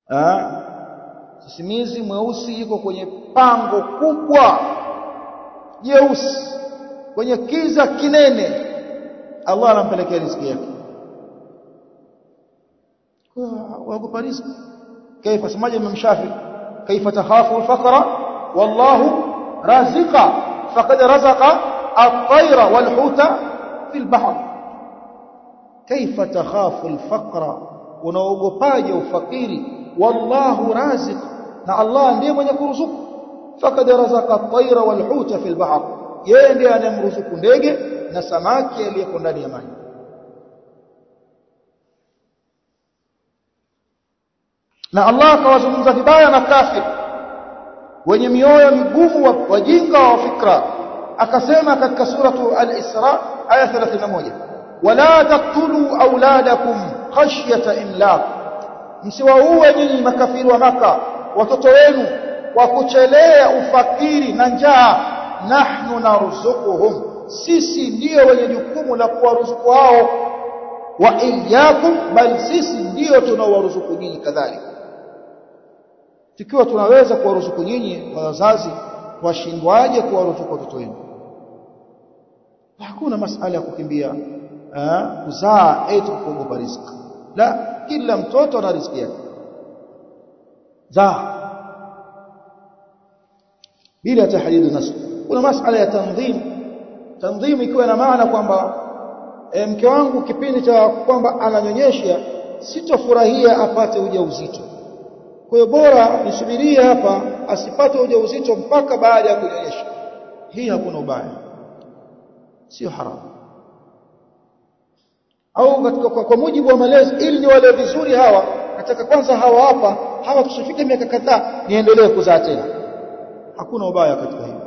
ah sisimizi mweusi yuko kwenye pango kubwa jeusi kwenye kiza kinene Allah anampelekea riziki yake waogopa riziki kaifa semaje Imam Shafi kaifa takhafu al-faqra wallahu raziqa faqad razaqa at-tayra wal-huta fi al-bahr kaifa takhafu al-faqra unaogopaje ufakiri wallahu raziq na Allah ndiye mwenye kuruzuku faqad razaqa at-tayra wal-huta fi al-bahr yeye ndiye anayemruzuku ndege na samaki aliyeko ndani ya maji na Allah akawazungumza vibaya na kafir wenye mioyo migumu wajinga wa fikra akasema katika suratu al-Isra aya 31 wala taqtulu auladakum khashyata imlaq msiwaue nyinyi makafiri wa maka watoto wenu kwa kuchelea ufakiri na njaa nahnu narzuquhum sisi ndio wenye jukumu la kuwaruzuku hao wa iyyakum bal sisi ndio tunaowaruzuku nyinyi kadhalika tukiwa tunaweza kuwaruzuku nyinyi wazazi washindwaje kuwaruzuku watoto wenu hakuna masala ya kukimbia kuzaa eti kuogopa riziki la kila mtoto ana riziki yake zaa bila tahdid nasl kuna masala ya tanzim tanzim ikiwa na maana kwamba e, mke wangu kipindi cha kwamba ananyonyesha sitofurahia apate ujauzito kwa hiyo bora nisubirie hapa asipate ujauzito mpaka baada ya kunyonyesha hii hakuna ubaya sio haramu au katika kwa, kwa mujibu wa malezi ili ni wale vizuri hawa nataka kwanza hawa hapa hawa tushafika miaka kadhaa niendelee kuzaa tena hakuna ubaya katika hiyo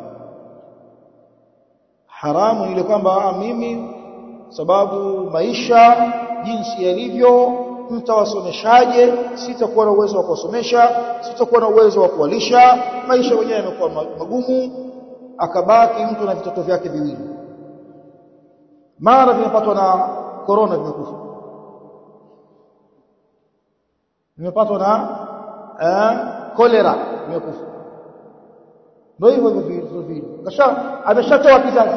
haramu ile kwamba mimi sababu maisha jinsi yalivyo mtawasomeshaje sitakuwa na uwezo wa kuwasomesha sitakuwa na uwezo wa kuwalisha maisha wenyewe yamekuwa magumu akabaki mtu na vitoto vyake viwili mara vimepatwa na korona vimekufa vimepatwa na eh, kolera vimekufa ndio hivyo hivyo vile kasha ameshatoa kizazi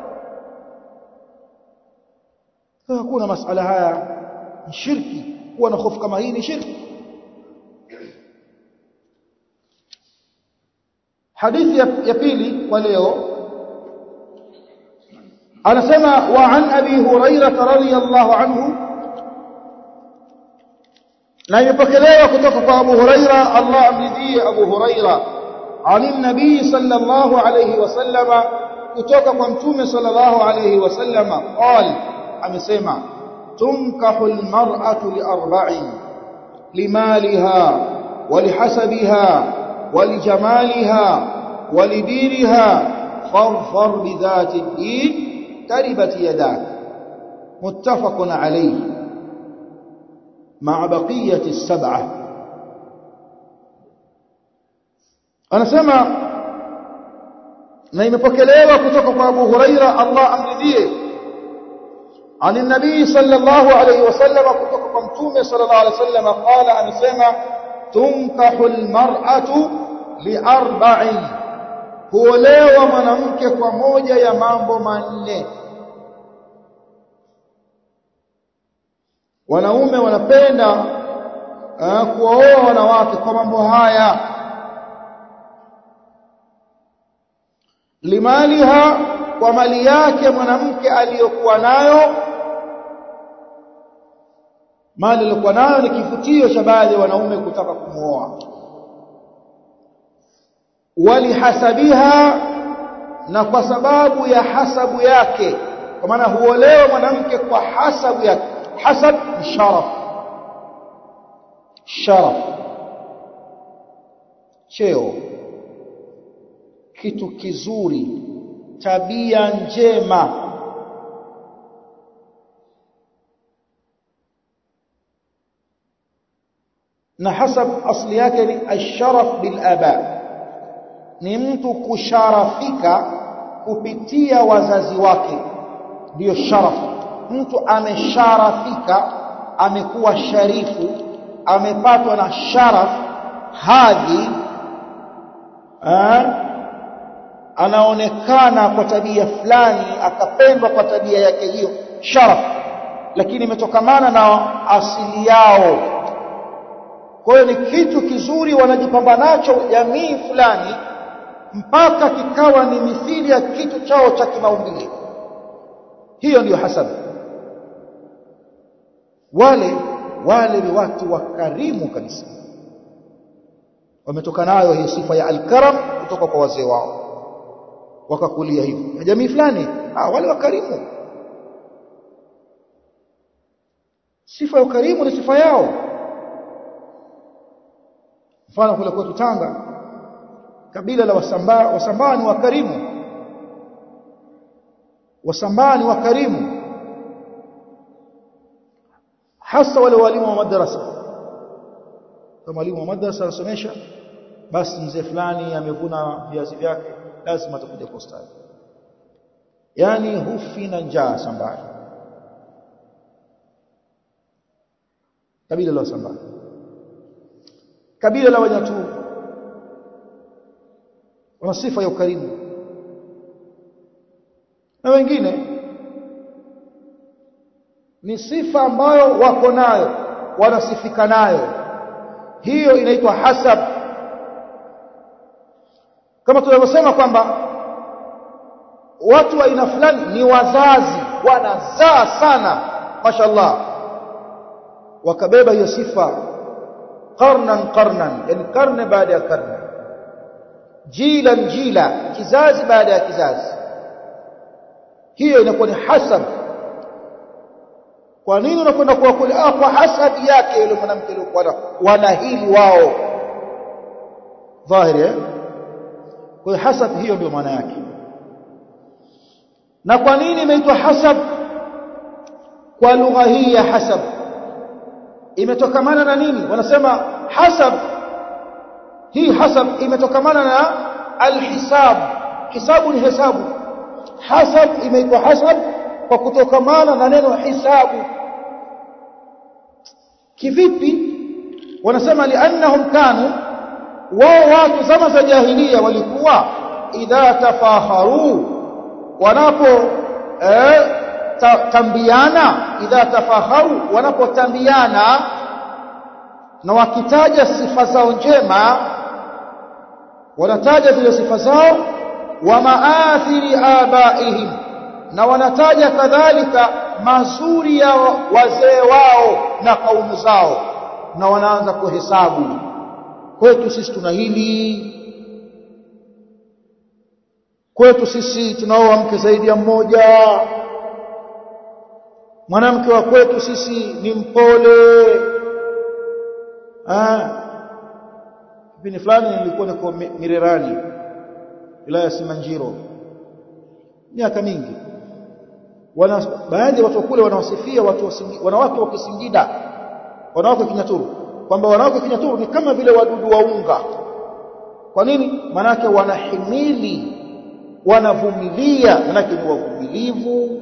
hakuna masala haya ni shirki kuwa na hofu kama hii ni shirki hadithi ya, ya pili kwa leo anasema wa an abi hurairah radhiyallahu anhu na imepokelewa kutoka kwa Abu Huraira Allah amridhie Abu Huraira عن النبي صلى الله عليه وسلم kutoka kwa mtume sallallahu alayhi wasallam qal amesema tunkahu almar'atu liarba'in limaliha ولحسبها ولجمالها ولدينها فاظفر بذات الدين تربت يداك متفق عليه مع بقية السبعة anasema na imepokelewa kutoka kwa Abu Huraira Allah amridhie عن النبي صلى الله عليه وسلم kutoka kwa mtume صلى الله عليه وسلم قال anasema tunkahu almar'atu liarba'in huolewa mwanamke kwa moja ya mambo manne wanaume wanapenda uh, kuoa wanawake kwa mambo haya limaliha kwa mali yake mwanamke aliyokuwa nayo mali aliyokuwa nayo ni kivutio cha baadhi ya wanaume kutaka kumwoa walihasabiha na kwa sababu ya hasabu yake kwa maana huolewa mwanamke kwa hasabu yake hasab ni sharaf sharaf cheo kitu kizuri tabia njema na hasab asli yake ni asharaf bil aba ni mtu kusharafika kupitia wazazi wake ndiyo sharaf mtu amesharafika amekuwa sharifu amepatwa na sharaf hadhi anaonekana kwa tabia fulani akapendwa kwa tabia yake hiyo sharaf lakini imetokamana na asili yao kwa hiyo ni kitu kizuri wanajipamba nacho jamii fulani mpaka kikawa ni mithili ya kitu chao cha kimaumbile hiyo ndiyo hasad wale wale ni watu wakarimu kabisa wametoka nayo hii sifa ya alkaram kutoka kwa wazee wao wakakulia hivyo na jamii fulani ah wale wakarimu sifa ya ukarimu ni sifa yao mfano kule kwetu Tanga kabila la wasambaa wasambaa ni wakarimu wasambaa ni wakarimu hasa wale walimu wa madrasa kama mwalimu wa madrasa anasomesha basi mzee fulani amevuna viazi vyake lazima atakuja kwa ustadi yani hufi na njaa sambani kabila la sambani kabila la wanyatu wana sifa ya ukarimu na wengine ni sifa ambayo wako nayo wanasifika nayo hiyo inaitwa hasab kama tunavyosema kwamba watu wa aina fulani ni wazazi wanazaa sana mashallah wakabeba hiyo sifa qarnan qarnan yani karne baada ya karne jilan jila kizazi baada ya kizazi hiyo inakuwa ni hasab kwa nini unakwenda kuwa kule ah kwa hasabi yake yule mwanamke alikuwa wana hili wao dhahiri eh kwa hiyo hasab hiyo ndio maana yake na kwa nini imeitwa hasab kwa lugha hii ya hasab imetokamana na nini wanasema hasab hii hasab imetokamana na alhisab hisabu ni hesabu hasab imeitwa hasab kwa kutokamana na neno hisabu kivipi wanasema liannahum kanu wao watu zama za jahilia walikuwa idha tafaharu wanapo eh, ta, tambiana idha tafaharu wanapotambiana na wakitaja sifa zao njema wanataja zile sifa zao wa maathiri abaihim na wanataja kadhalika mazuri ya wazee wao na kaumu zao na wanaanza kuhesabu kwetu sisi tuna hili kwetu sisi tunaoa mke zaidi ya mmoja mwanamke wa kwetu sisi ni mpole kipindi fulani nilikuwa niko Mirerani wilaya ya Simanjiro miaka mingi wana baadhi ya watu kule wanawasifia watu wanawake wa Kisingida wanawake Kinyaturu kwamba wanawake Kinyaturu ni kama vile wadudu wa unga kwa nini manake wanahimili wanavumilia manake ni wavumilivu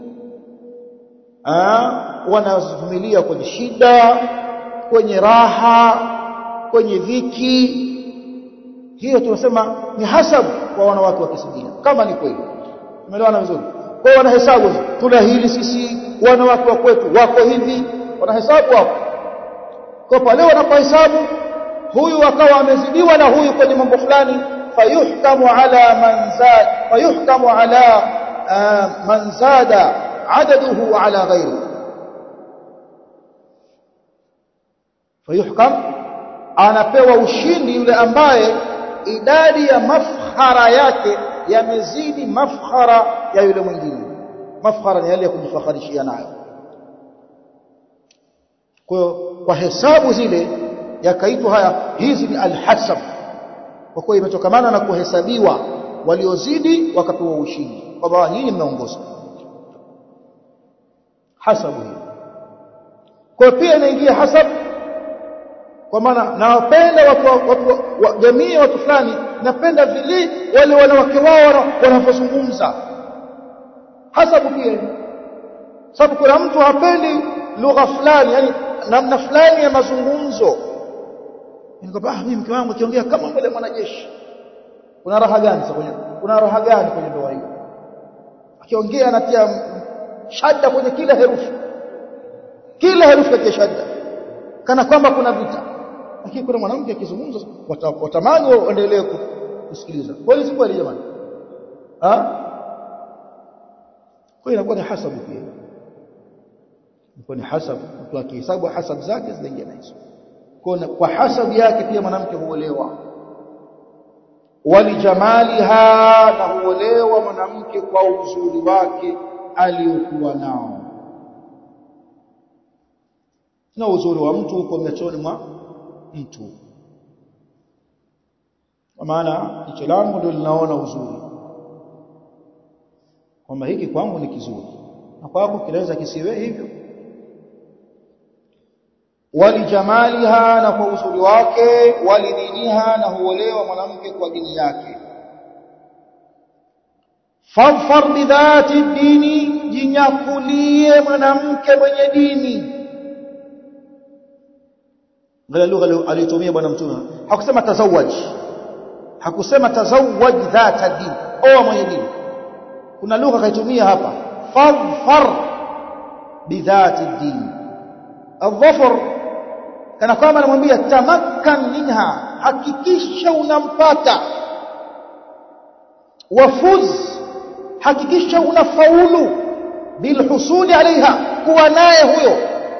wanavumilia kwenye shida kwenye raha kwenye dhiki hiyo tunasema ni hasabu kwa wanawake wa Kisingida kama ni kweli umeelewana vizuri kwa wanahesabu tuna hili sisi wanawake wa kwetu wako hivi wanahesabu hapo kwa pale wanapohesabu huyu akawa amezidiwa na huyu kwenye mambo fulani fayuhkamu ala man zad fayuhkamu ala uh, man zada adaduhu ala ghairi fayuhkam anapewa ushindi yule ambaye idadi ya mafkhara yake yamezidi mafkhara ya yule mwingine mafkhara ni yale ya kujifakharishia nayo kwa kwa hesabu zile yakaitwa haya hizi ni alhasab kwa kuwa imetokamana na kuhesabiwa waliozidi wakapewa ushindi kwamba nyinyi mnaongoza hasabu hiyo kwa pia inaingia hasab kwa maana nawapenda watu, watu wa jamii watu fulani napenda vile wale wanawake wao wanavyozungumza hasabu pia sababu kuna mtu hapendi lugha fulani yani namna fulani ya mazungumzo nikamwambia ah mimi mke wangu akiongea kama mbele mwanajeshi kuna raha gani sasa kwenye kuna raha gani kwenye ndoa hiyo akiongea anatia shadda kwenye kila herufi kila herufi katia shadda kana kwamba kuna vita lakini kuna mwanamke akizungumza watamani waendelee kusikiliza kweli si kweli jamani ah kwa inakuwa ni hasabu pia inakuwa ni hasabu mtu akihesabu hasabu zake zinaingia na hizo kwa kwa hasabu yake pia mwanamke huolewa walijamaliha na huolewa mwanamke kwa uzuri wake aliyokuwa nao na uzuri wa mtu uko machoni mwa mtu kwa maana jicho langu ndio linaona uzuri kwamba hiki kwangu ni kizuri na kwako kinaweza kisiwe hivyo walijamaliha na kwa uzuri wake walidiniha na huolewa mwanamke kwa dini yake fadfar bidhati dini jinyakulie mwanamke mwenye dini ngala lugha aliyotumia bwana mtume hakusema tazawaj hakusema tazawaj dhata dini oa mwenye dini kuna lugha kaitumia hapa fadfar bidhati dini الظفر kana kwamba anamwambia tamakkan minha hakikisha unampata wafuz hakikisha unafaulu bilhusuli alaiha kuwa naye huyo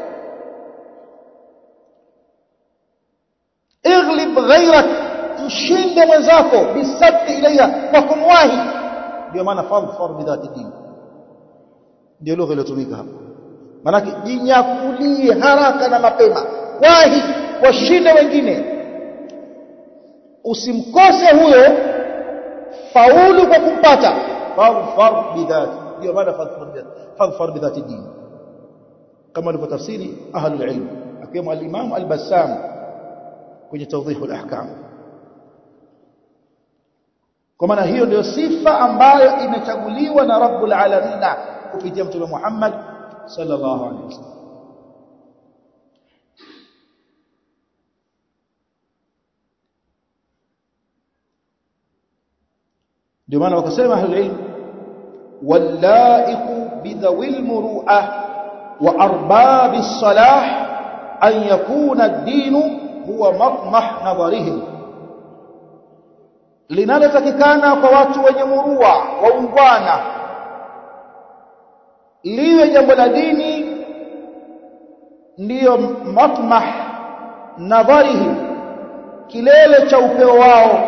ighlib ghayrak mshinde mwenzako bisabti ilaiha kwa kumwahi ndio maana fadhfar bidhati dini ndio lugha iliyotumika hapa manake jinyakulie haraka na mapema wahi washinde wengine usimkose huyo faulu kwa kumpata fadhfar bidhati ndio maana fadhfar bidhati dini kama alivyotafsiri ahlul ilm akiwemo al-Imam al-Bassam kwenye tawdih al-ahkam kwa maana hiyo ndio sifa ambayo imechaguliwa na Rabbul Alamin kupitia Mtume Muhammad sallallahu alaihi wasallam ndio maana wakasema ahlul ilm wallaiqu bidhawil muru'ah wa arbabis salah an yakuna ad-din huwa matmah nadharihim linalotakikana kwa watu wenye murua waungwana liwe jambo la dini ndiyo matmah nadharihim kilele cha upeo wao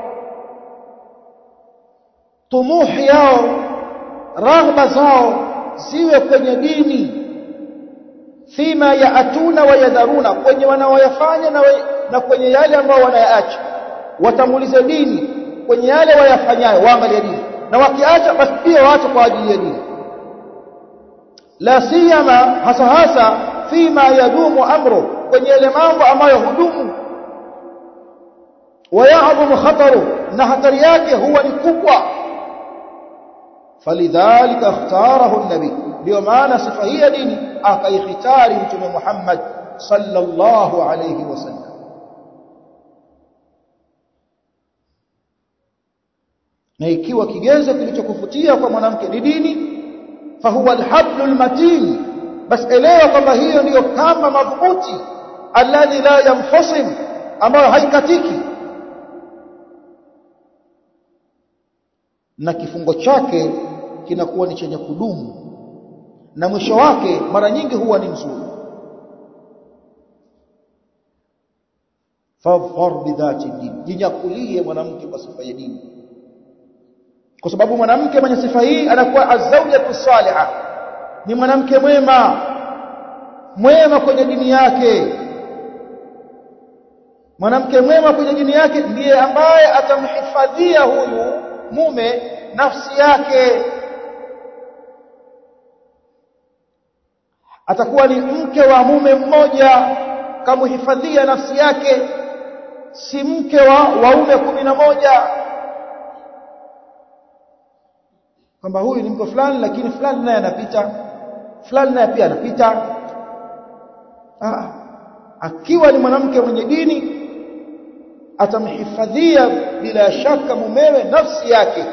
tumuhi yao raghba zao ziwe kwenye dini fima yaatuna wa yadharuna kwenye wanaoyafanya na, na kwenye yale ambao wanayaacha watangulize dini kwenye yale wayafanyayo waangalie dini na wakiacha basi pia waache kwa ajili ya dini la siyama hasa hasa fima yadumu amru kwenye yale mambo ambayo hudumu wayadhumu khataru na hatari yake huwa ni kubwa falidhalika ikhtarahu an-nabi ndio maana sifa hii ya dini akaikhitari mtume Muhammad sallallahu alayhi wasallam na ikiwa kigezo kilichokufutia kwa mwanamke ni dini fahuwa alhablul matin bas elewa kwamba hiyo ndiyo kamba madhubuti alladhi la yanfasim ambayo haikatiki na kifungo chake kinakuwa ni chenye kudumu na mwisho wake mara nyingi huwa ni mzuri fadhfar bidhati din jinyakulie mwanamke kwa sifa ya dini kwa sababu mwanamke mwenye sifa hii anakuwa azawjatu salihah ni mwanamke mwema mwema kwenye dini yake mwanamke mwema kwenye dini yake ndiye ambaye atamhifadhia huyu mume nafsi yake atakuwa ni mke wa mume mmoja kamhifadhia nafsi yake si mke wa waume kumi na moja kwamba huyu ni mke fulani lakini fulani naye anapita fulani naye pia anapita ah akiwa ni mwanamke mwenye dini atamhifadhia bila shaka mumewe nafsi yake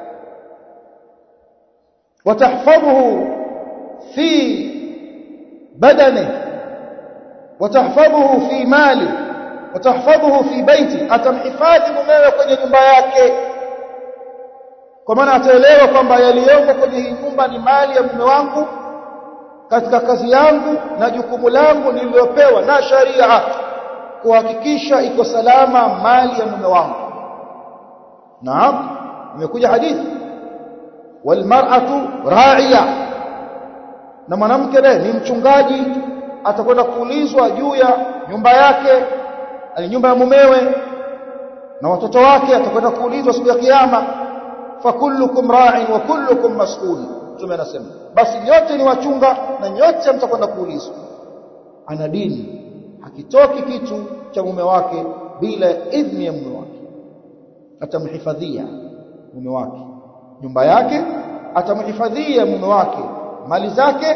watahfadhuhu fi badani watahfadhuhu fi mali watahfadhuhu fi baiti atamhifadhi mumewe kwenye nyumba yake kwa maana ataelewa kwamba yaliyomo kwenye hii nyumba ni mali ya mume wangu katika kazi yangu na jukumu langu nililopewa na sharia kuhakikisha iko salama mali ya mume wangu naam imekuja hadithi walmar'atu ra'iya na mwanamke naye ni mchungaji atakwenda kuulizwa juu ya nyumba yake ali nyumba ya mumewe na watoto wake atakwenda kuulizwa siku ya kiyama fakullukum ra'in wa kullukum mas'ul tume anasema basi nyote ni wachunga na nyote mtakwenda kuulizwa ana dini hakitoki kitu cha mume wake bila idhni ya mume wake atamhifadhia mume wake nyumba yake atamhifadhia mume wake mali zake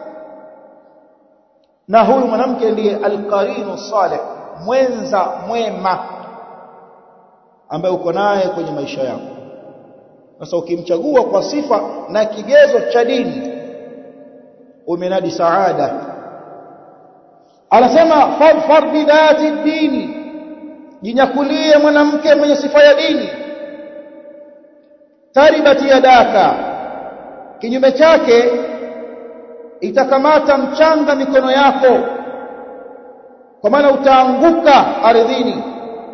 na huyu mwanamke ndiye alqarinu salih mwenza mwema ambaye uko naye kwenye maisha yako sasa ukimchagua kwa sifa na kigezo cha dini umenadi saada anasema fadfar bidati dini jinyakulie mwanamke mwenye sifa ya dini taribati yadaka kinyume chake itakamata mchanga mikono yako kwa maana utaanguka ardhini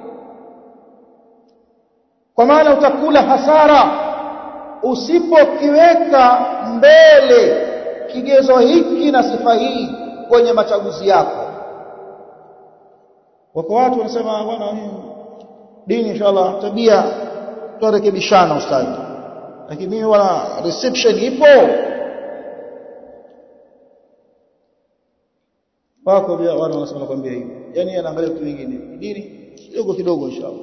kwa maana utakula hasara usipokiweka mbele kigezo hiki na sifa hii kwenye machaguzi yako wako watu wanasema bwana dini inshallah tabia turekebishana ustadi lakini mimi wana reception ipo wako pia wana wanasema nakwambia hivi yani anaangalia vitu vingine dini kidogo kidogo inshallah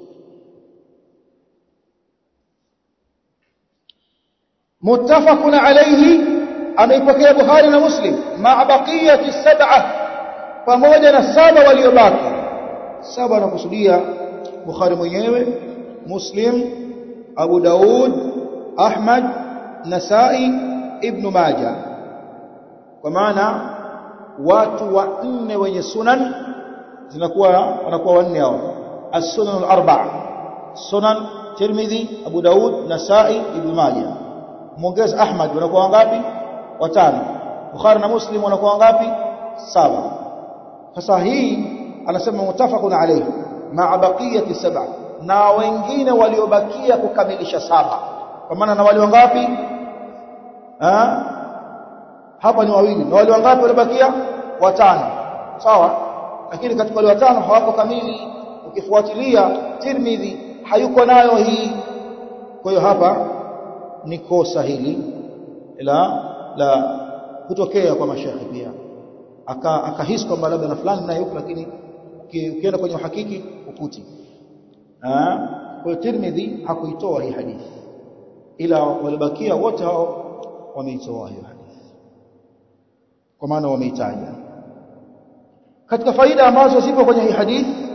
متفق عليه ameipokea Bukhari na Muslim ma baqiyati sab'a pamoja na saba waliobaki saba anakusudia Bukhari mwenyewe Muslim Abu Daud Ahmad Nasai Ibn Majah kwa maana watu wanne wenye sunan zinakuwa wanakuwa wanne hao as-sunan al-arba'a sunan Tirmidhi Abu Daud Nasai Ibn Majah muongeza Ahmad wanakuwa wangapi watano Bukhari na Muslim wanakuwa wangapi saba sasa hii anasema mutafaqun alayhi ma'a baqiyati sab'a na wengine waliobakia kukamilisha saba kwa maana na wale wangapi ah hapa ni wawili na wale wangapi waliobakia watano sawa lakini katika wale watano hawako kamili ukifuatilia Tirmidhi hayuko nayo hii kwa hiyo hapa ni kosa hili la la kutokea kwa mashekhi pia aka akahisi kwamba labda na fulani naye yuko lakini ukienda kwenye uhakiki ukuti kwa Tirmidhi hakuitoa hii hadithi ila walibakia wote hao wameitoa hiyo hadithi kwa maana wameitaja katika faida ambazo zipo kwenye hii hadithi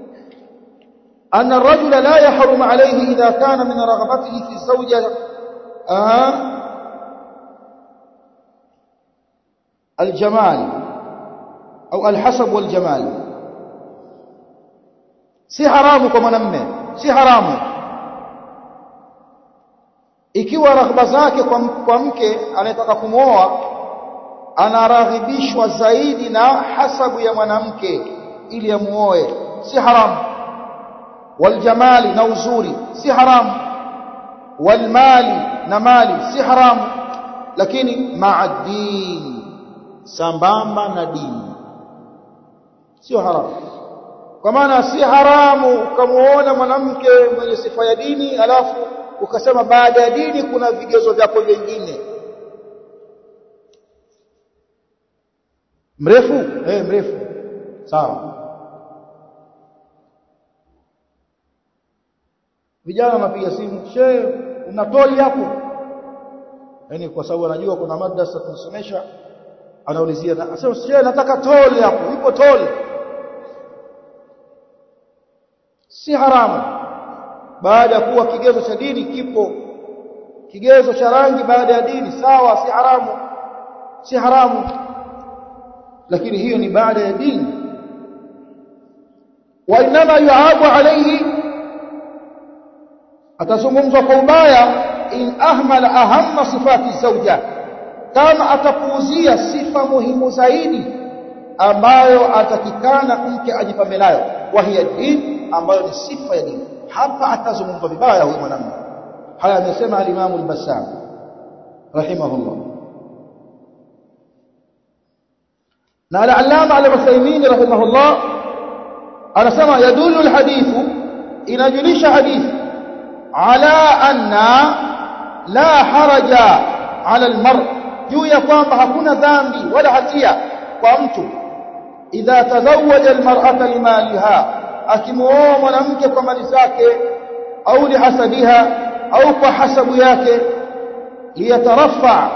أن الرجل لا يحرم عليه إذا كان من رغبته في الزوجة آه الجمال أو الحسب والجمال si haramu kwa mwanamme si haramu ikiwa raghba zake kwa, kwa mke anayetaka kumwoa anaraghibishwa zaidi na hasabu ya mwanamke ili amuoe si haramu waljamali na uzuri si haramu walmali na mali si haramu lakini maadini sambamba na dini sio haramu kwa maana si haramu ukamuona mwanamke mwenye sifa ya dini alafu ukasema baada ya dini kuna vigezo vyako vingine mrefu eh mrefu sawa vijana wanapiga simu she una toli hapo yani kwa sababu anajua kuna madrasa tunasomesha anaulizia anasema she nataka toli hapo ipo toli si haramu baada ya kuwa kigezo cha dini kipo kigezo cha rangi baada ya dini sawa si haramu si haramu lakini hiyo ni baada ya dini wa inma yuabu alayhi atazungumzwa kwa ubaya in ahmala ahamma sifati zawja kama atapuuzia sifa muhimu zaidi ambayo atakikana mke ajipambe nayo wa hiya din ambayo ni sifa ya dini hapa atazungumzwa vibaya huyu mwanamume haya amesema al-Imam al-Bassam rahimahullah na al-Allama al-Uthaymeen rahimahullah anasema yadullu al-hadithu inajulisha hadithi ala anna la haraja ala al-mar juu ya kwamba hakuna dhambi wala hatia kwa mtu idha tazawaja al-mar'ata limaliha akimuoa mwanamke kwa mali zake au lihasabiha au kwa hasabu yake liyatarafa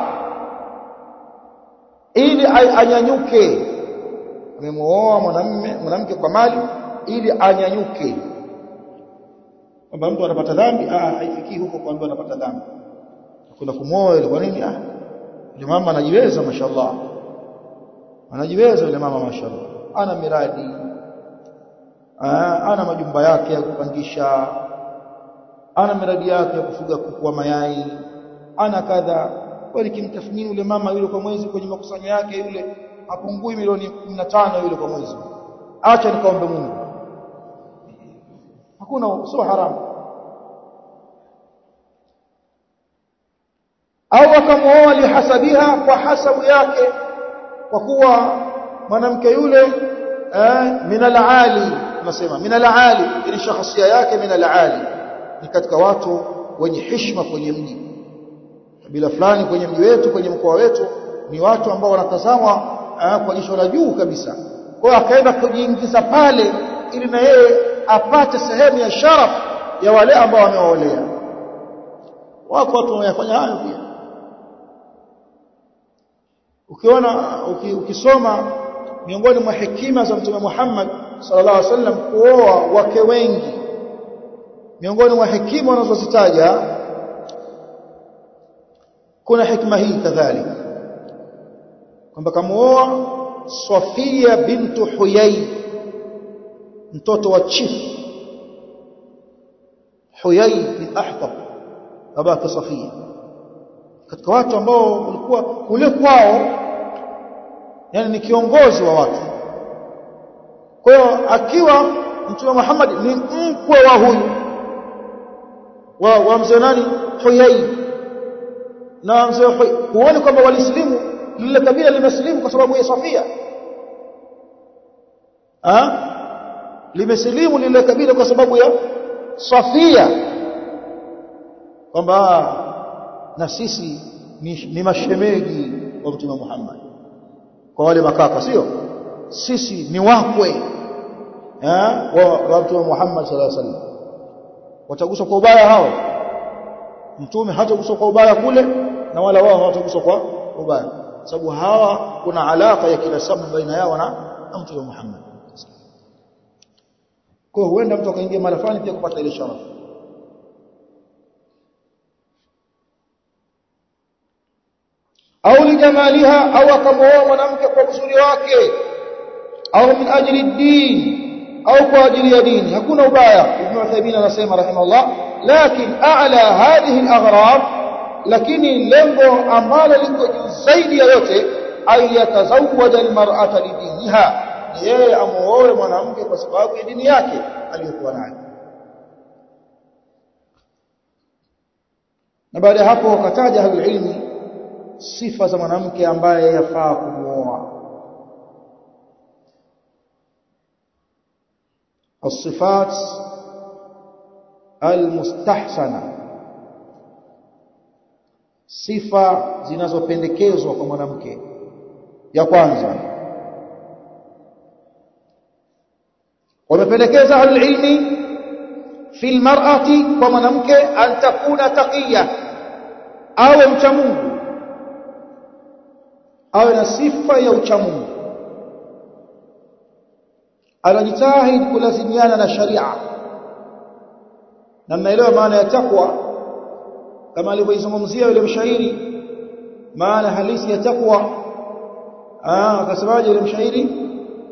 ili anyanyuke amemuoa mwanamume mwanamke kwa mali ili anyanyuke kwamba mtu anapata dhambi ah haifikii huko kwamba anapata dhambi kuna kumwoa ile kwa nini ah yule mama anajiweza mashallah anajiweza yule mama mashallah ana miradi ana majumba yake ya kupangisha ana miradi yake ya kufuga kuku wa mayai ana kadha kwani kimtathmini yule mama yule kwa mwezi kwenye makusanyo yake yule hapungui milioni 15 yule kwa mwezi acha nikaombe Mungu hakuna sio haramu au akamuoa lihasabiha kwa hasabu yake kwa kuwa mwanamke yule eh, min al-ali tunasema min al-ali ili shakhsia yake min al-ali ni katika watu wenye heshima kwenye mji kabila fulani kwenye mji wetu kwenye mkoa wetu ni watu ambao wanatazamwa kwa jicho la juu kabisa kwa hiyo akaenda kujiingiza pale ili na yeye apate sehemu ya sharaf ya wale ambao wamewaolea wako watu wanayafanya hayo pia ukiona ukisoma miongoni mwa hekima za mtume Muhammad sallallahu alaihi wasallam kuoa wake wengi miongoni mwa hekima wanazozitaja kuna hikma hii kadhalika kwamba kamuoa Safia bintu Huyai mtoto wa chief Huyai bin Ahtab babake Safia katika watu ambao walikuwa kule kwao yani ni kiongozi wa watu kwa hiyo akiwa mtume Muhammad ni mkwe wa huyu wa, wa mzee nani Huyai na mzee huoni kwamba walislimu lile kabila limesilimu kwa sababu ya Safia ah limesilimu lile kabila kwa sababu ya Safia kwamba na sisi ni, ni mashemegi wa mtume Muhammad kwa wale makaka sio sisi ni wakwe eh wa, wa mtume Muhammad sallallahu alaihi wasallam wataguswa kwa ubaya hao mtume hataguswa kwa ubaya kule na wala wao hawataguswa kwa ubaya sababu hawa kuna alaka ya kila sababu baina yao na mtume Muhammad kwa huenda mtu akaingia mara fulani pia kupata ile sharafu au lijamaliha au akamwoa mwanamke kwa uzuri wake au min ajli din au kwa ajili ya dini hakuna ubaya ibn Uthaymeen anasema rahimahullah lakin a'la hadhihi al-aghrab lakini lengo ambalo liko juu zaidi ya yote ay yatazawwaja al-mar'ata lidiniha yeye amuoe mwanamke kwa sababu ya dini yake aliyokuwa nayo na baada ya hapo wakataja ahlul ilmi sifa za mwanamke ambaye yafaa kumuoa الصفات المستحسنه sifa zinazopendekezwa kwa mwanamke ya kwanza wamependekeza ahlul ilmi fi almar'ati kwa mwanamke an takuna taqiya awe mcha Mungu awe na sifa ya uchamungu anajitahidi kulazimiana na sharia na mnaelewa maana ya takwa kama alivyoizungumzia yule mshairi maana halisi ya takwa ah akasemaje yule mshairi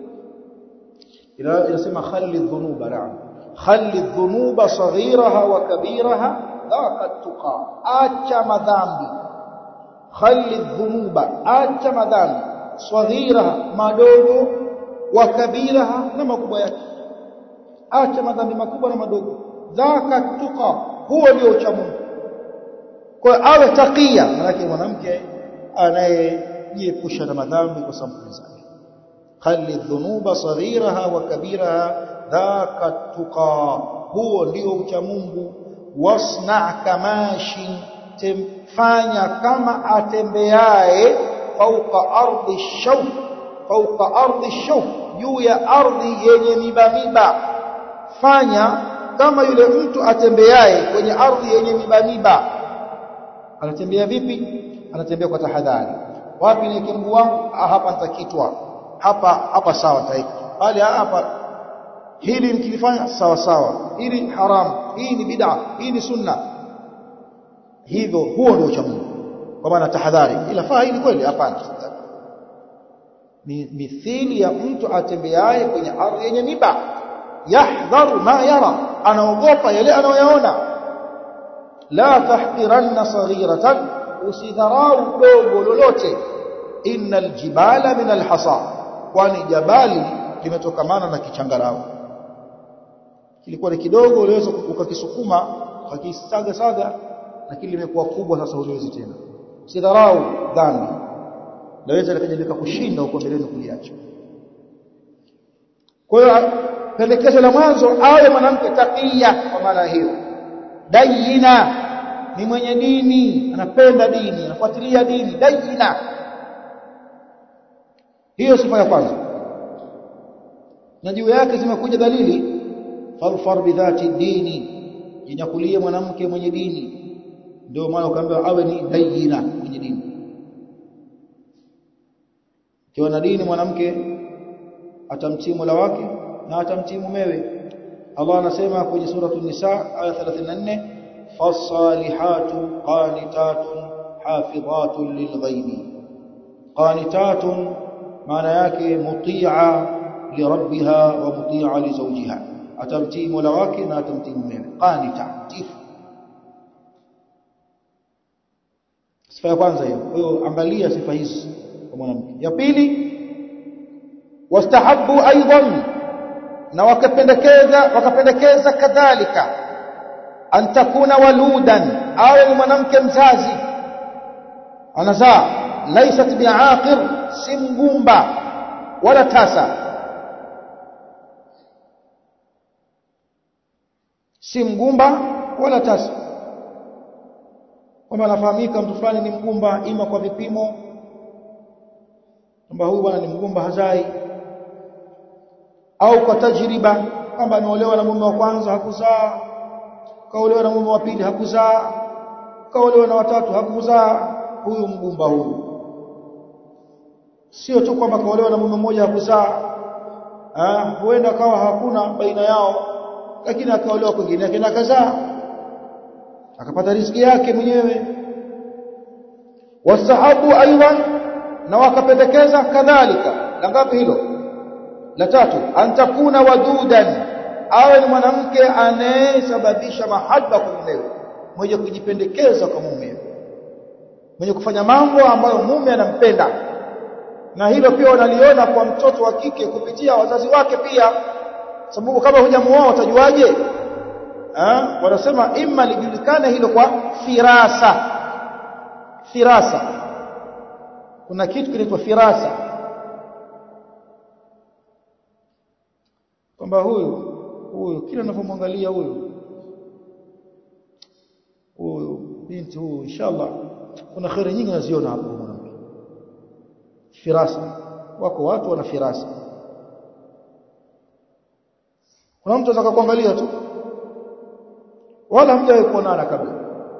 ila inasema khalli dhunuba na'am khalli dhunuba saghiraha wa kabiraha dhaka tuqa acha madhambi khalli dhunuba acha madhambi saghiraha madogo wa kabiraha na makubwa yake acha madhambi makubwa na madogo dhaka tuqa huo ndio ucha Mungu kwa awe takia maana mwanamke anayejiepusha na madhambi kwa sababu zake خلي الذنوب صغيرها وكبيرها ذاك التقى هو ndio ucha Mungu wasna kamashi temfanya kama atembeaye fauka ardhi shawf fauka ardhi shawf juu ya ardhi yenye miba miba fanya kama yule mtu atembeaye kwenye ardhi yenye miba miba anatembea vipi anatembea kwa tahadhari wapi ni kimbu wangu hapa nitakitwa hapa hapa sawa taiki bali hapa hili nikilifanya sawa sawa hili haramu hii ni bid'a hii ni sunna hivyo huo ndio ucha Mungu kwa maana tahadhari ila faa hili kweli hapana ni mithili ya mtu atembeaye kwenye ardhi yenye miba yahdharu ma yara anaogopa yale anayoyaona la tahqiranna saghiratan usidharau dogo lolote innal jibala min alhasa kwani jabali limetokamana na kichangarao kilikuwa ni kidogo uliweza ukakisukuma ukakisaga saga lakini limekuwa kubwa sasa huwezi tena usidharau dhambi laweza likaja likakushinda uko mbeleni kuliacha kwa hiyo pendekezo la mwanzo awe mwanamke takia kwa maana hiyo dayina ni mwenye dini anapenda dini anafuatilia dini dayina hiyo sifa ya kwanza na juu yake zimekuja dalili farfar bidhati dini jinyakulie mwanamke mwenye dini ndio maana ukaambiwa awe ni dayina mwenye dini kiwa na dini mwanamke atamtii Mola wake na atamtii mumewe Allah anasema kwenye suratul nisa aya 34 fasalihatu qanitatun hafidhatun lilghaibi qanitatun maana yake muti'a lirabbiha wa muti'a li zawjiha atamtii Mola wake na atamtii mumewe qanita tifu sifa ya kwanza hiyo kwa hiyo angalia sifa hizi kwa mwanamke ya pili wastahabu aidan na wakapendekeza wakapendekeza kadhalika an takuna waludan awe ni mwanamke mzazi anazaa laysat biaqir si mgumba wala tasa si mgumba wala tasa kwamba anafahamika mtu fulani ni mgumba ima kwa vipimo kwamba huyu bwana ni mgumba hazai au kwa tajriba kwamba ameolewa na mume wa kwanza hakuzaa kaolewa na mume wa pili hakuzaa kaolewa na watatu hakuzaa huyu mgumba huyu sio tu kwamba kaolewa na mume mmoja hakuzaa ah huenda kawa hakuna baina yao lakini akaolewa kwingine yake na kazaa akapata riziki yake mwenyewe wasahabu aidan na wakapendekeza kadhalika la ngapi hilo la tatu antakuna wadudan awe ni mwanamke anayesababisha mahaba kwa mumewe mwenye kujipendekeza kwa mumewe mwenye kufanya mambo ambayo mume anampenda na hilo pia wanaliona kwa mtoto wa kike kupitia wazazi wake pia sababu kama hujamuoa utajuaje ah wanasema imma lijulikane hilo kwa firasa firasa kuna kitu kinaitwa firasa kwamba huyu huyu kila ninapomwangalia huyu huyu binti huyu inshallah kuna khairi nyingi naziona hapo mwanamke firasa wako watu wana firasa kuna mtu anataka kuangalia tu wala hamjawahi kuonana kabla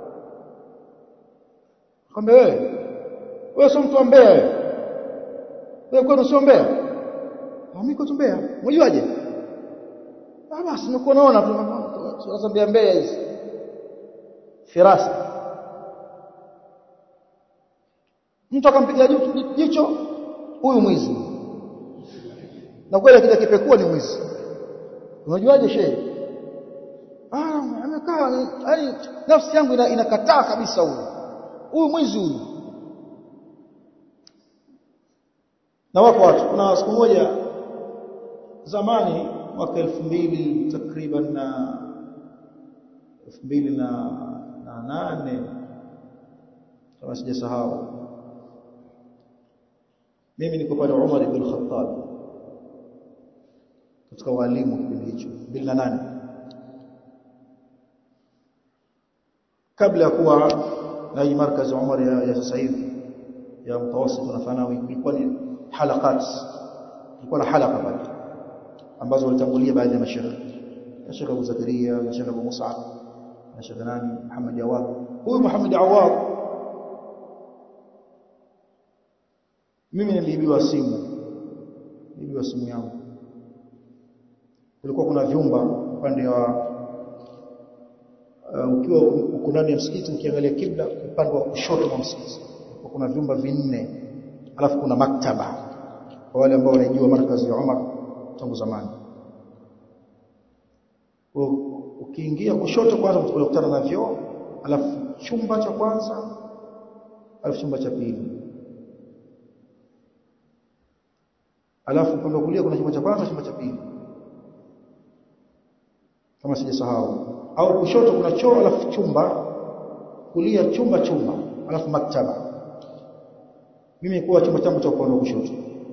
kwamba wewe wewe sio mtu wa Mbeya wewe wewe kwani sio Mbeya mimi kwa Mbeya unajuaje ah basi nimekuwa naona tu sasa Mbeya Mbeya hizi firasa mtu akampiga jicho huyu mwizi na kweli akija kipekua ni mwizi unajuaje shehe ah amekaa yani nafsi yangu inakataa kabisa huyu huyu mwizi huyu na wako watu kuna siku moja zamani mwaka elfu mbili takriban na elfu mbili na, na nane kama sijasahau mimi niko pale Umar ibn Khattab katika walimu kipindi hicho 2008 kabla ya kuwa na hii markazi Umar ya, ya sasa hivi ya mtawasit na thanawi ilikuwa ni halakat ilikuwa na halaka pale ambazo walitangulia baadhi ya mashaikh ya Sheikh Abu Zakaria na Sheikh Abu Musa na Sheikh nani Muhammad Awad huyu Muhammad Awad mimi niliibiwa simu niliibiwa simu yangu kulikuwa kuna vyumba upande wa uh, ukiwa uko ndani ya msikiti ukiangalia kibla upande wa kushoto wa msikiti kuna vyumba vinne alafu kuna maktaba kwa wale ambao wanajua markazi ya Umar tangu zamani ukiingia kushoto kwanza utakutana na vyoo alafu chumba cha kwanza alafu chumba cha pili alafu upande wa kulia kuna chumba cha kwanza chumba cha pili kama sijasahau au kushoto kuna choo alafu chumba kulia chumba chumba alafu maktaba mimi kuwa chumba changu cha upande wa kushoto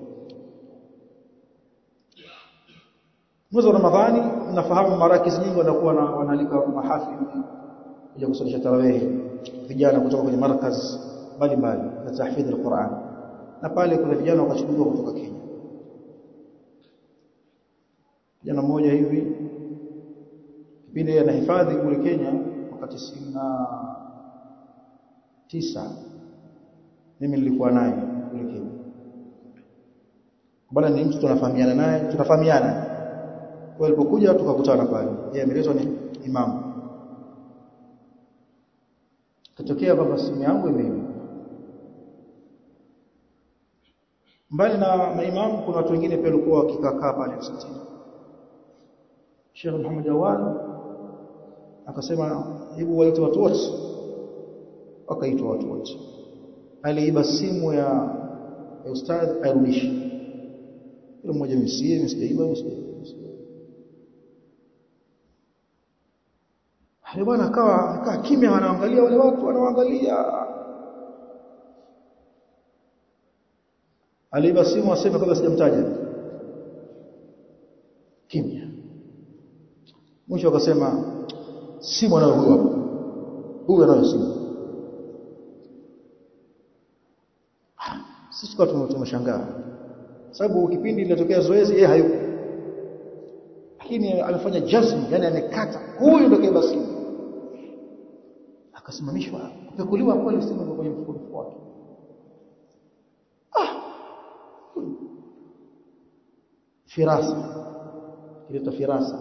mwezi wa Ramadhani nafahamu marakis nyingi wanakuwa na wanaalika mahafili kuja kusalisha tarawehe vijana kutoka kwenye markaz mbalimbali za tahfidhi al-Qur'an na pale kuna vijana wakachukuliwa kutoka Kenya kijana mmoja hivi kipindi anahifadhi kule Kenya wakati sina tisa mimi nilikuwa naye kule Kenya bwana ni mtu tunafahamiana naye tunafahamiana kwa alipokuja tukakutana pale yeye ameelezwa ni imamu katokea baba simu yangu imeibiwa mbali na maimamu kuna watu wengine pia walikuwa wakikaa pale msikitini Sheikh Muhammad Awad akasema hebu waite watu wote wakaitwa watu wote aliiba simu ya, ya ustadh airudishe kila mmoja msie msijaiba msijaiba Hali bwana akawa akaa kimya wanaangalia wale watu wanaangalia Aliiba simu aseme kabla sijamtaja kimya mwisho akasema simu anayo huyo hapo huyo anayo simu sisi kwa tumeshangaa sababu kipindi ilitokea zoezi yeye hayupo lakini amefanya jazm yani amekata huyu ndio kaiba simu akasimamishwa kupekuliwa kweli simu kwenye mfuko wake ah firasa kileta firasa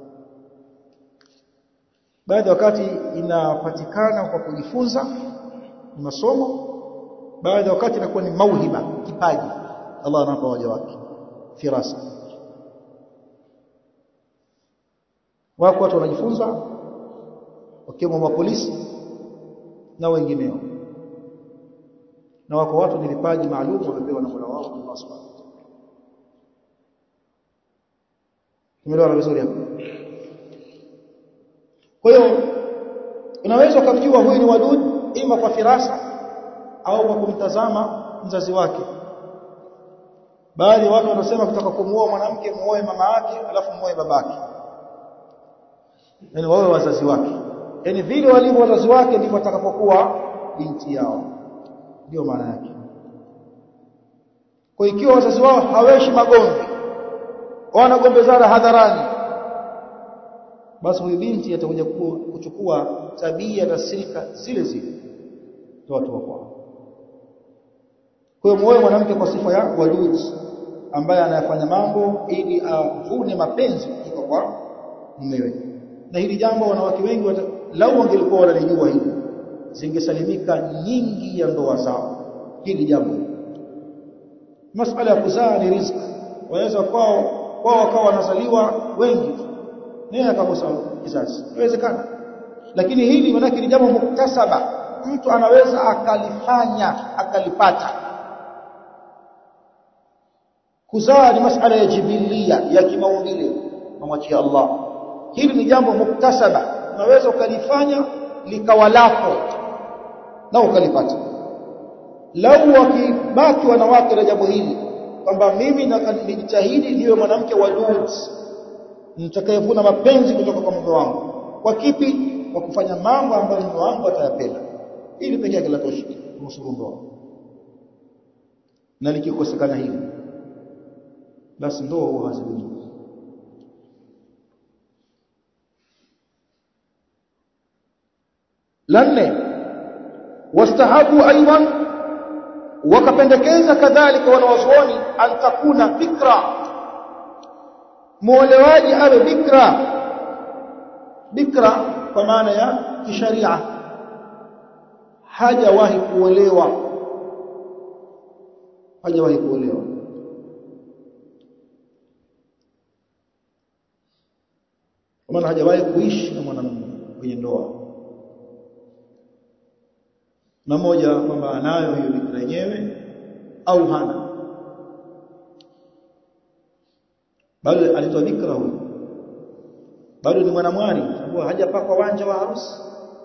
baada wakati inapatikana kwa kujifunza ni masomo baada ya wakati inakuwa ni mauhiba kipaji Allah anapa waja wake firasa wako watu wanajifunza wakiwemo mapolisi na wengineo na wako watu ni vipaji maalum wamepewa na Mola wao Allah Subhanahu wa ta'ala tumeelewana vizuri hapo kwa hiyo unaweza ukamjua huyu ni wadud ima kwa firasa au kwa kumtazama mzazi wake baadhi ya watu wanasema kutaka kumuoa mwanamke muoe mama yake alafu muoe babake yani wawe wazazi wake yani vile walivyo wazazi wake ndivyo atakapokuwa binti yao ndio maana yake kwa ikiwa wazazi wao haweshi magomvi wanagombezana hadharani basi huyu binti atakuja kuchukua tabia na silka zile zile za watu wako kwa hiyo muoe mwanamke kwa sifa ya wadud ambaye anayafanya mambo ili avune mapenzi kutoka kwa mumewe na hili jambo wanawake wengi lau wangelikuwa wanalijua hili zingesalimika nyingi ya ndoa zao hili jambo masala ya kuzaa ni riziki waweza kwao kwao wakawa wanazaliwa wengi naye akakosa kizazi inawezekana lakini hili manake ni jambo muktasaba mtu anaweza akalifanya akalipata kuzaa ni masala ya jibilia ya kimaumbile namwachia Allah hili ni jambo muktasaba unaweza ukalifanya likawa lako na ukalipata lau wakibaki wanawake na jambo hili kwamba mimi nijitahidi niwe mwanamke wadud nitakayevuna mapenzi kutoka kwa mume wangu kwa kipi kwa kufanya mambo ambayo mume wangu atayapenda ili pekee yake latosha kunusuru ndoa na likikosekana hili basi ndoa huwa hazidumu la nne wastahabu aidan wakapendekeza kadhalika wanawazuoni an takuna bikra muolewaji awe bikra bikra kwa maana ya kisharia hajawahi kuolewa hajawahi kuolewa kwa maana hajawahi kuishi na mwanamume kwenye ndoa na moja kwamba anayo hiyo bikra yenyewe au hana bado alitoa bikra huyo bado ni mwanamwali sababu hajapakwa wanja wa harusi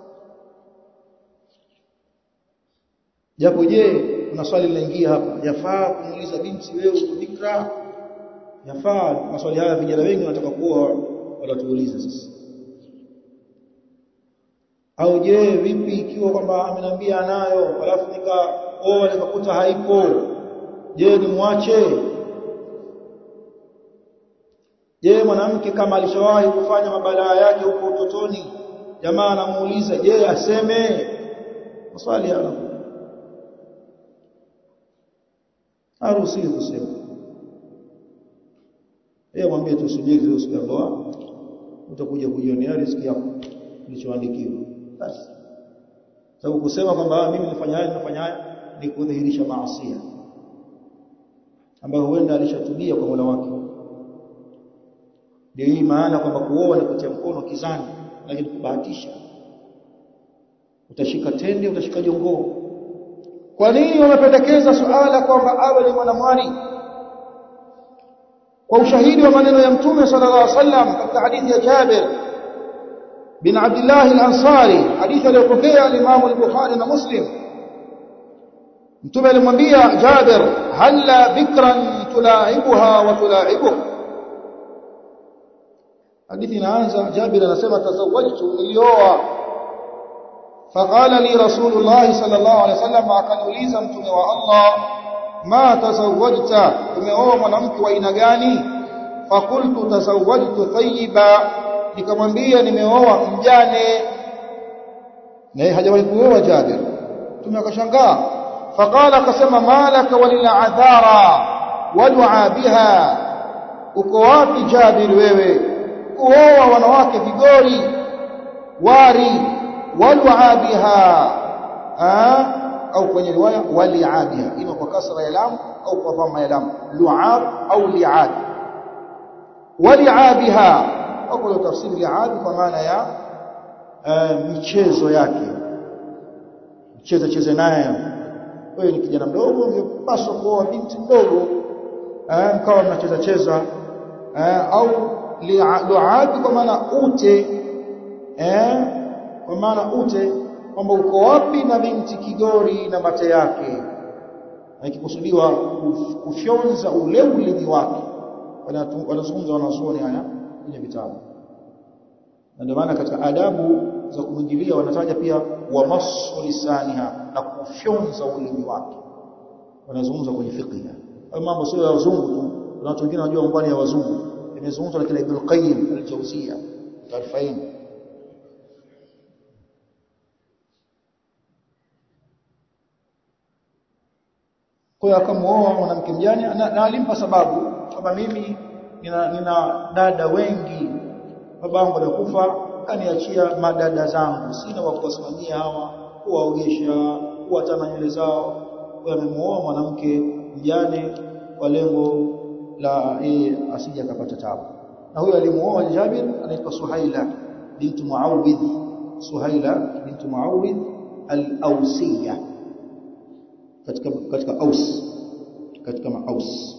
japo je kuna swali linaingia hapa yafaa kumuuliza binti wewe uko bikra yafaa maswali haya vijana wengi wanataka kuoa wanatuuliza sasa au je vipi ikiwa kwamba ameniambia anayo alafu nikaoa nikakuta haipo je nimwache je mwanamke kama alishawahi kufanya mabalaa yake huko utotoni jamaa anamuuliza je aseme maswali haya haruhusiwi kusema yeye mwambie tusubiri leo siku ya ndoa utakuja kujionea riziki yako kilichoandikiwa basi sababu kusema kwamba mimi nifanya haya nafanya haya ni kudhihirisha maasi ambayo huenda alishatubia kwa Mola wake ndio hii maana kwamba kuoa ni kutia mkono kizani lakini kubahatisha utashika tende utashika jongoo kwa nini wamependekeza suala kwamba awe ni mwanamwali kwa ushahidi wa maneno ya mtume sallallahu alaihi wasallam katika hadithi ya Jabir bin Abdullah al-Ansari hadithi aliyopokea al-Imam al-Bukhari na Muslim mtume alimwambia Jabir halla bikran tulaibuha wa tulaibuk hadithi inaanza Jabir anasema tazawwajtu nilioa فقال لي رسول الله صلى الله عليه وسلم akaniuliza mtume wa Allah ma tazawwajta umeoa mwanamke wa aina gani fakultu tazawwajtu thayyiba nikamwambia nimeoa mjane naye hajawahi kuoa Jabir mtume akashangaa faqala akasema malaka walil adhara wad'a biha uko wapi Jabir wewe kuoa wanawake vigori wari wad'a biha au kwenye riwaya wali'abiha ima kwa kasra ya lam au kwa dhamma ya lam lu'ab au li'ab wali'abiha au kwa tafsiri li'ab kwa maana ya michezo yake mcheze cheze naye wewe ni kijana mdogo ungepaswa kuoa binti mdogo mkawa mnacheza cheza au li'ab kwa maana ute eh kwa maana ute kwamba uko wapi na binti kigori na mate yake ikikusudiwa kufyonza ule ulimi wake wanazungumza wanazuoni haya kwenye vitabu na ndio maana katika adabu za kumwingilia wanataja pia wa masu lisaniha na kufyonza ulimi wake wanazungumza kwenye fiqh hayo mambo sio ya wazungu tu kuna watu wengine wanajua mambo ya wazungu imezungumzwa na kila Ibn Qayyim al-Jawziyya tarfain kwa hiyo akamuoa mwanamke mjane na, na alimpa sababu kwamba mimi nina, nina dada wengi babangu alikufa kaniachia madada zangu sina wa kuwasimamia hawa kuwaogesha kuwatana nywele zao kwa amemuoa mwanamke mjane kwa lengo la yeye asije akapata tabu na huyo alimuoa Jabir anaitwa Suhaila bintu Muawidh Suhaila bintu Muawidh al-Ausiyya katika katika Aus katika Aus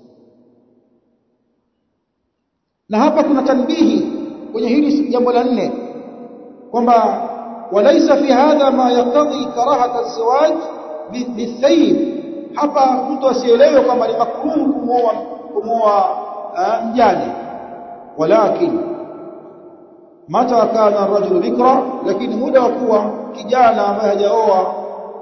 na hapa kuna tanbihi kwenye hili jambo la nne kwamba walaysa fi hadha ma yaqtadi karahata az-zawaj bithayib hapa mtu asielewe kwamba ni makruh kumwoa kumwoa mjane walakin mata kana ar-rajulu bikra lakini muda wa kuwa kijana ambaye hajaoa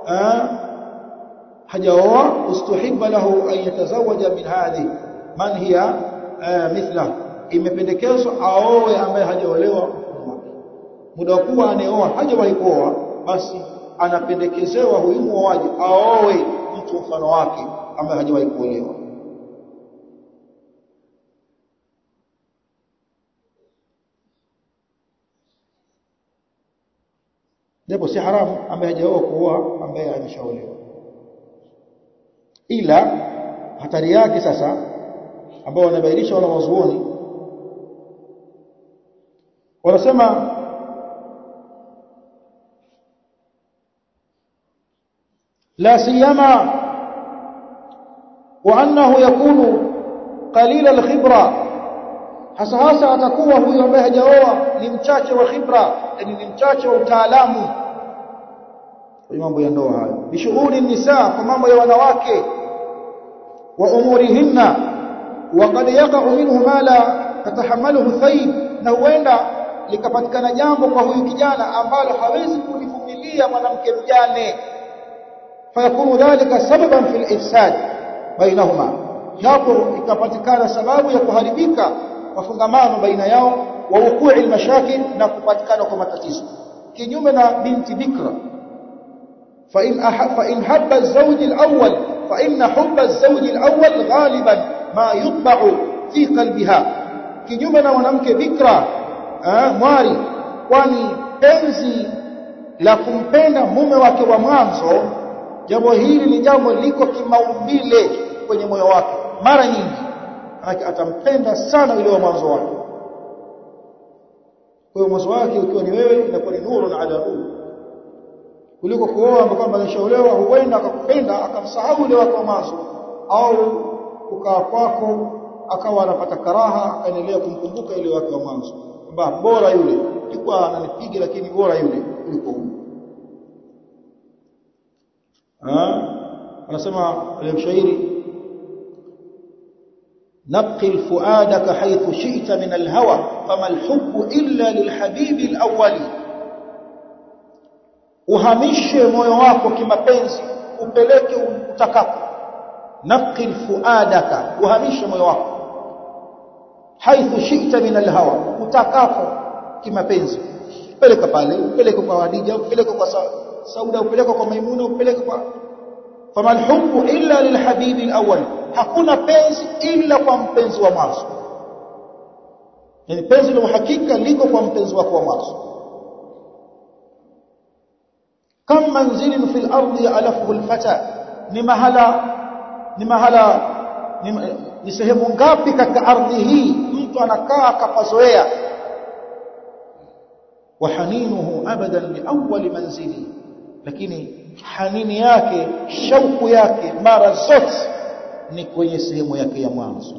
hajaoa ustuhibba lahu an yatazawaja min hadhi man hiya mithla imependekezwa aoe ambaye hajaolewa muda wa kuwa anayeoa hajawahi kuoa basi anapendekezewa huyu muoaji aoe mtu mfano wake ambaye hajawahi kuolewa japo si haramu ambaye hajaoa kuoa ambaye ameshaolewa ila hatari yake sasa ambao wanabainisha wala wazuoni wanasema لا سيما وانه يكون قليل الخبره hasa hasa atakuwa huyo ambaye hajaoa ni mchache wa khibra yani ni mchache wa utaalamu kwa mambo ya ndoa hayo bishughuli nisa kwa mambo ya wanawake wa umurihinna wa qad yaqa'u minhu ma la tatahamaluhu thayib na huenda likapatikana jambo kwa huyu kijana ambalo hawezi kulivumilia mwanamke mjane fayakunu dhalika sababan fil ifsad bainahuma hapo ikapatikana sababu ya kuharibika mafungamano baina yao wa wukui almashakil na kupatikana kwa matatizo kinyume na binti bikra fa in fa in habba az-zawj al-awwal fa inna hubba az-zawj al-awwal ghaliban ma yutba'u fi qalbiha kinyume na mwanamke bikra mwari kwani penzi la kumpenda mume wake wa mwanzo jambo hili ni jambo liko kimaumbile kwenye moyo wake mara nyingi manake atampenda sana yule wa mwanzo wake kwa hiyo mwanzo wake ukiwa ni wewe inakuwa ni nuru na ala nuru kuliko kuoa ambapo kwamba alishaolewa huenda akakupenda akamsahau yule wake wa mwanzo au ukaa kwako akawa anapata karaha akaendelea kumkumbuka yule wake wa mwanzo kwamba bora yule ilikuwa ananipiga lakini bora yule kuliko huyu anasema ile mshairi نقل فؤادك حيث شئت من الهوى فما الحب إلا للحبيب الأول uhamishe moyo wako kimapenzi upeleke utakapo naqil fuadaka uhamishe moyo wako haithu shi'ta min alhawa utakapo kimapenzi peleka pale upeleke kwa Hadija upeleke kwa Sauda upeleke kwa Maimuna upeleke kwa famal hubbu illa lilhabibi alawwal hakuna penzi ila kwa mpenzi wa mwanzo yani penzi la uhakika liko kwa mpenzi wako wa mwanzo kam manzilin fil ardi alafuhu alfata ni mahala ni mahala ni, ni sehemu ngapi katika ardhi hii mtu anakaa akapazoea wa haninuhu abadan li awwal manzili lakini hanini yake shauku yake mara zote ni kwenye sehemu yake ya mwanzo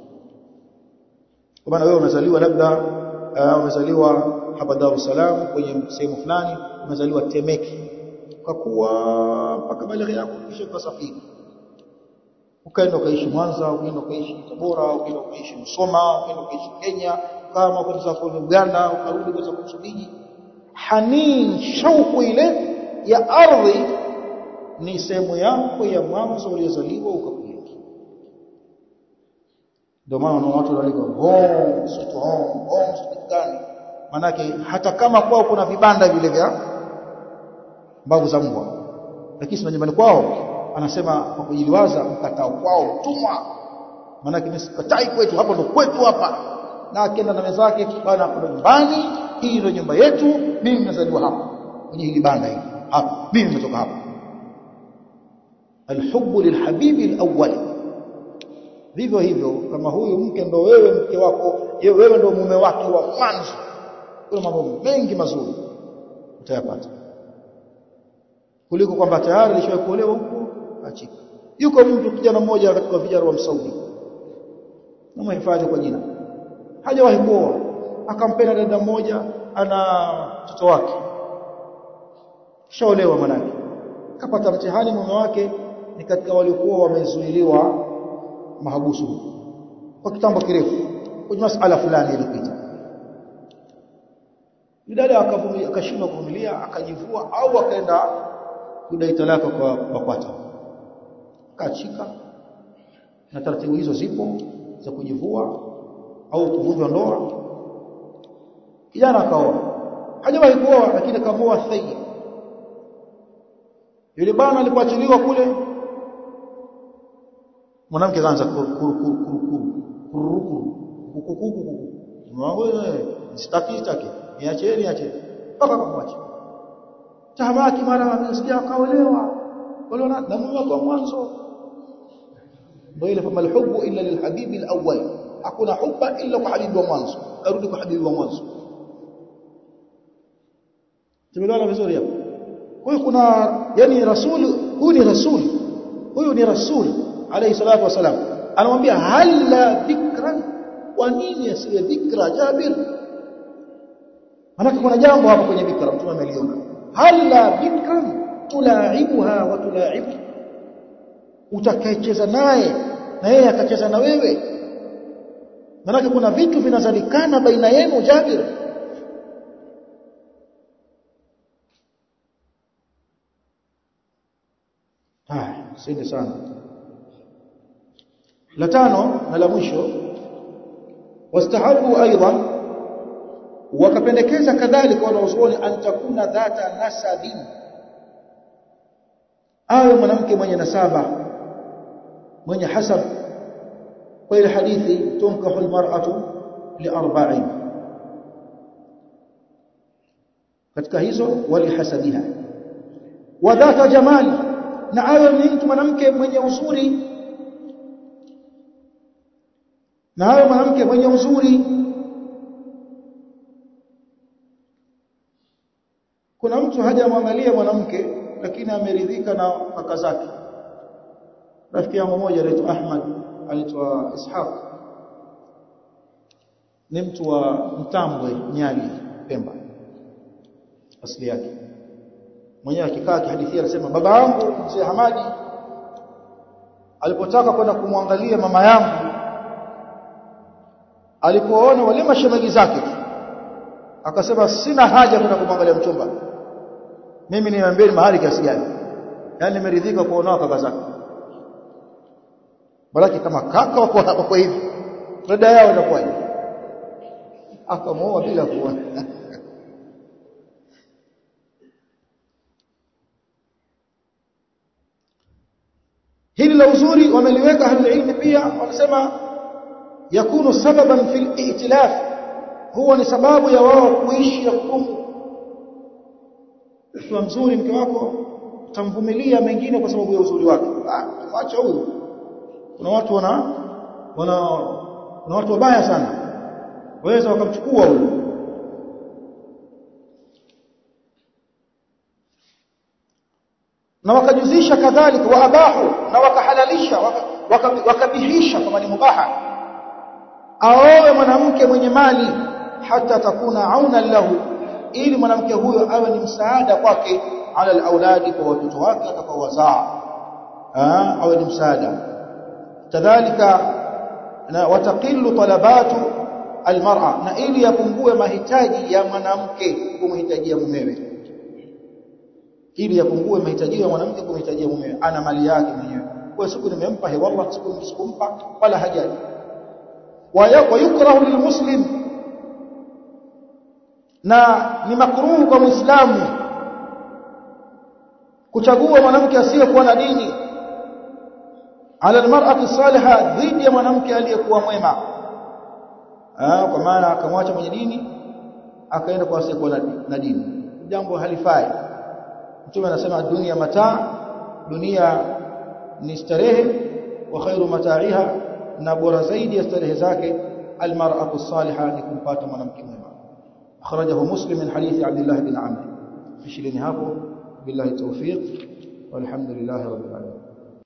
kwa maana wewe unazaliwa labda uh, umezaliwa hapa Dar es Salaam kwenye sehemu fulani umezaliwa Temeke ukakuwa mpaka balighi yako kisha ukasafiri ukaenda ukaishi Mwanza ukaenda ukaishi Tabora ukaenda ukaishi Msoma ukaenda ukaishi Kenya kama ukaenda kwa Uganda ukarudi kwa Msumbiji hanin shauku ile ya ardhi ni sehemu yako ya mwanzo uliozaliwa ukakulia ndio maana watu wanaliko home sweet home home sweet gani manake hata kama kwao kuna vibanda vile vya mbavu za mbwa lakini sio nyumbani kwao anasema kwa kujiliwaza mkatao kwao mtumwa manake mimi sikatai kwetu hapa ndo kwetu hapa na akienda na mezake bana hapo nyumbani hii ndio nyumba yetu mimi nimezaliwa hapa kwenye hili banda hili hapa mimi nimetoka hapa alhubbu lilhabibi alawwal vivyo hivyo kama huyu mke ndo wewe mke wako wewe ndo mume wake wa mwanzo kuna mambo mengi mazuri utayapata kuliko kwamba tayari alishawahi kuolewa huko achika yuko mtu kijana mmoja katika vijana wa Msaudi namhifadhi kwa jina hajawahi kuoa akampenda dada mmoja ana mtoto wake shaolewa manake kapata mtihani mume wake ni katika waliokuwa wamezuiliwa mahabusu kwa kitambo kirefu kwenye masala fulani ilipita dada akavumilia akashindwa kuvumilia akajivua au akaenda kudai talaka kwa BAKWATA kaachika na taratibu hizo zipo za kujivua au kuvunjwa ndoa kijana akaoa hajawahi kuoa lakini akamoa thayyib yule bwana alipoachiliwa kule mwanamke kaanza sitaki sitaki niacheni niacheni mpaka kumwacha tahamaki mara amesikia akaolewa waliona na mume wake mwanzo ndio ile kama alhubbu illa lilhabibi alawwal hakuna hubba illa kwa habibi wa mwanzo arudi kwa habibi wa mwanzo tumeelewana vizuri hapo kwa hiyo kuna yani rasul huyu ni rasul huyu ni rasul alayhi salatu wasalam anamwambia halla dhikran kwa nini asiwe dhikra jabir manake kuna jambo hapo kwenye dhikra mtume ameliona halla dhikran tulaibuha wa tulaibu utakayecheza naye na yeye akacheza na wewe manake kuna vitu vinazalikana baina yenu jabir haya sende sana la tano na la mwisho wastahabu aidan wakapendekeza kadhalika wanaozuoni an takuna dhata nasabin awe mwanamke mwenye nasaba mwenye hasab kwa ile hadithi tunkahu almar'atu liarba'in katika hizo walihasabiha wa dhata jamali na awe ni mtu mwanamke mwenye uzuri na awe mwanamke mwenye uzuri kuna mtu hajamwangalia mwanamke lakini ameridhika na kaka zake rafiki yangu mmoja anaitwa Ahmad anaitwa Ishaq ni mtu wa Mtambwe Nyali Pemba asili yake mwenyewe akikaa kihadithia anasema baba yangu mzee Hamadi alipotaka kwenda kumwangalia mama yangu alipoona wale mashemeji zake akasema sina haja kwenda kumwangalia mchumba mimi niambie mahali kiasi gani yani nimeridhika kuona kaka zake balaki kama kaka wako hapa kwa hivi dada yao inakuwaje akamuoa bila kuona hili la uzuri wameliweka ahlul ilmi pia wanasema yakunu sababan fil ihtilaf huwa ni sababu ya wao kuishi ya kudumu mtu mzuri mke wako utamvumilia mengine kwa sababu ya uzuri wake ah acha huyo kuna watu wana wana kuna watu wabaya sana waweza wakamchukua huyo na wakajuzisha kadhalika waabahu na wakahalalisha wakabihisha kama ni mubaha aoe mwanamke mwenye mali hata takuna auna lahu ili mwanamke huyo awe ni msaada kwake ala alauladi kwa watoto wake atakaowazaa awe ni msaada kadhalika na wataqilu talabatu almar'a na ili yapungue mahitaji ya mwanamke kumhitajia mumewe ili yapungue mahitaji ya mwanamke kumhitajia mumewe ana mali yake mwenyewe kwa siku nimempa he wallah siku sikumpa wala hajaji wa yukrahu lilmuslim na ni makruhu kwa muislamu kuchagua mwanamke asiyekuwa na dini ala almar'ati salihah dhidi ya mwanamke aliyekuwa mwema ah kwa maana akamwacha mwenye dini akaenda kwa asiyekuwa na dini jambo halifai mtume anasema dunia mataa dunia ni starehe wa khairu mataiha na bora zaidi ya starehe zake almar'atu salihah ni kumpata mwanamke mwema akhrajahu muslim min hadithi abdullah bin amr fishilini hapo billahi tawfiq walhamdulillah rabbil alamin